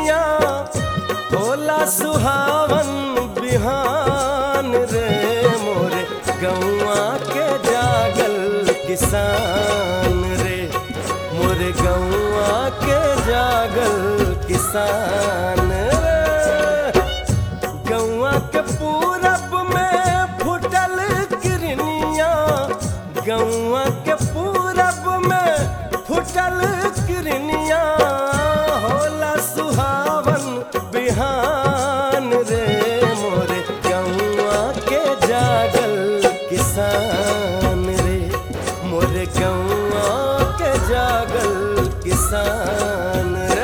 किरनिया होला सुहावन बिहान रे मोरे गौआ के जागल किसान रे मोरे गौआ के जागल किसान रे गौआ के पूरब में फुटल किरनिया गौआ के पूरब में फुटल किरनिया होला सुहावन बिहान रे मोरे गौआ के जागल किसान रे मोरे गौआ के जागल किसान रे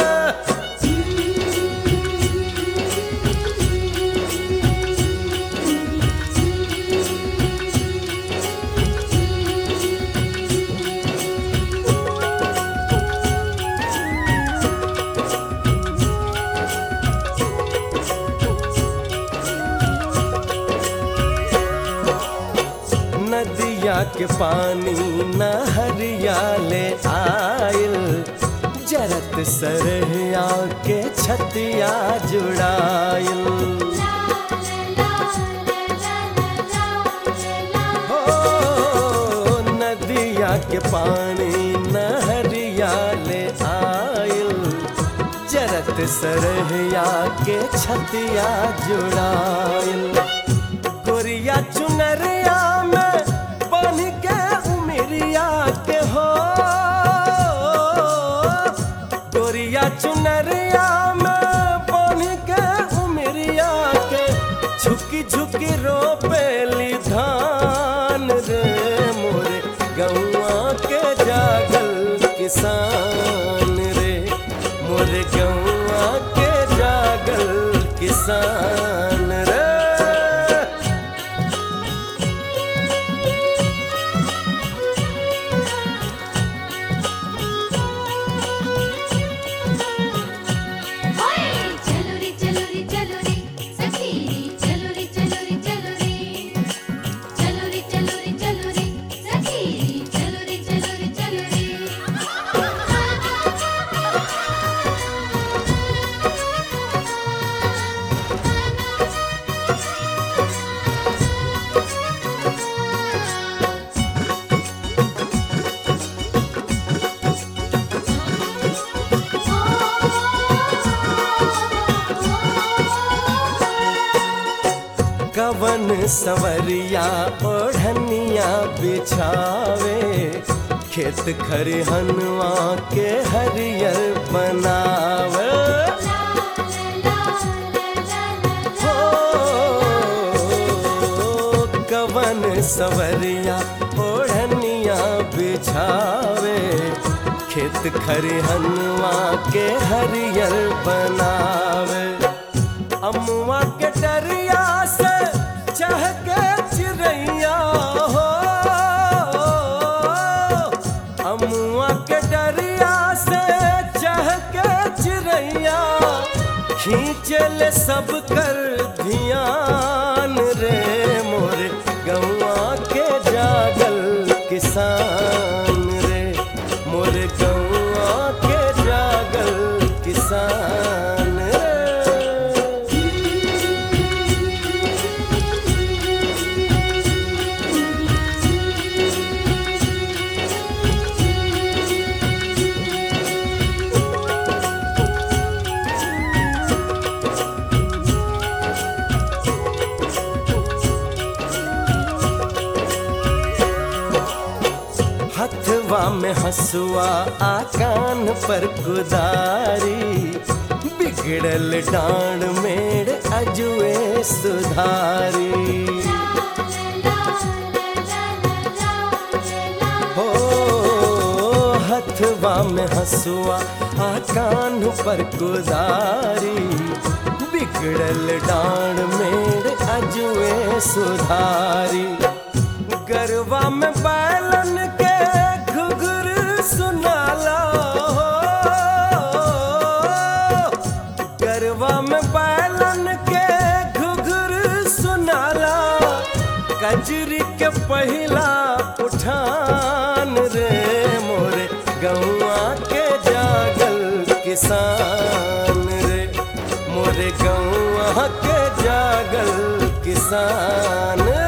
नदिया के पानी नहरिया ले आयल जरत सरहिया के छतिया जुड़ायल हो नदिया के पानी नहरिया ले आयल जरत सरहिया के छतिया जुड़ायल गोरिया चुनरिया में बन के उमरिया के हो गोरिया चुनरिया में बन के उमरिया के झुकी झुकी रोपेली धान रे मोरे गौआ के जागल किसान रे मोरे गौआ के जागल किसान रे चलो रे चलो रे चलो रे सखी चलो रे चलो रे चलो रे चलो रे चलो रे चलो रे सखी चलो रे चलो रे चलो कवन सवरिया ओढ़निया बिछावे खेत खरिहनवा के हरियर बनावे हो कवन सवरिया ओढ़निया बिछावे खेत खरिहनवा के हरियर बनावे अमुआ के डरिया से चहके चिड़ैया हो अमुआ के डरिया से चहके चिड़ैया खींचल सब कर धियान रे मोरे गौआ के जागल किसान रे मोरे गौआ के जागल किसान रे हथवा में हसुआ आ कान पर कुदारी बिगड़ल डांड मेड़ अजुए सुधारी हो हथवा में हसुआ आ कान पर कुदारी बिगड़ल डांड मेड़ अजुए सुधारी गरवा में बैलन के घुघुर सुनाला हो गरवा में बैलन के घुघुर सुनाला कजरी के पहिला उठान रे मोरे गौआ के जागल किसान गौआ के जागल किसान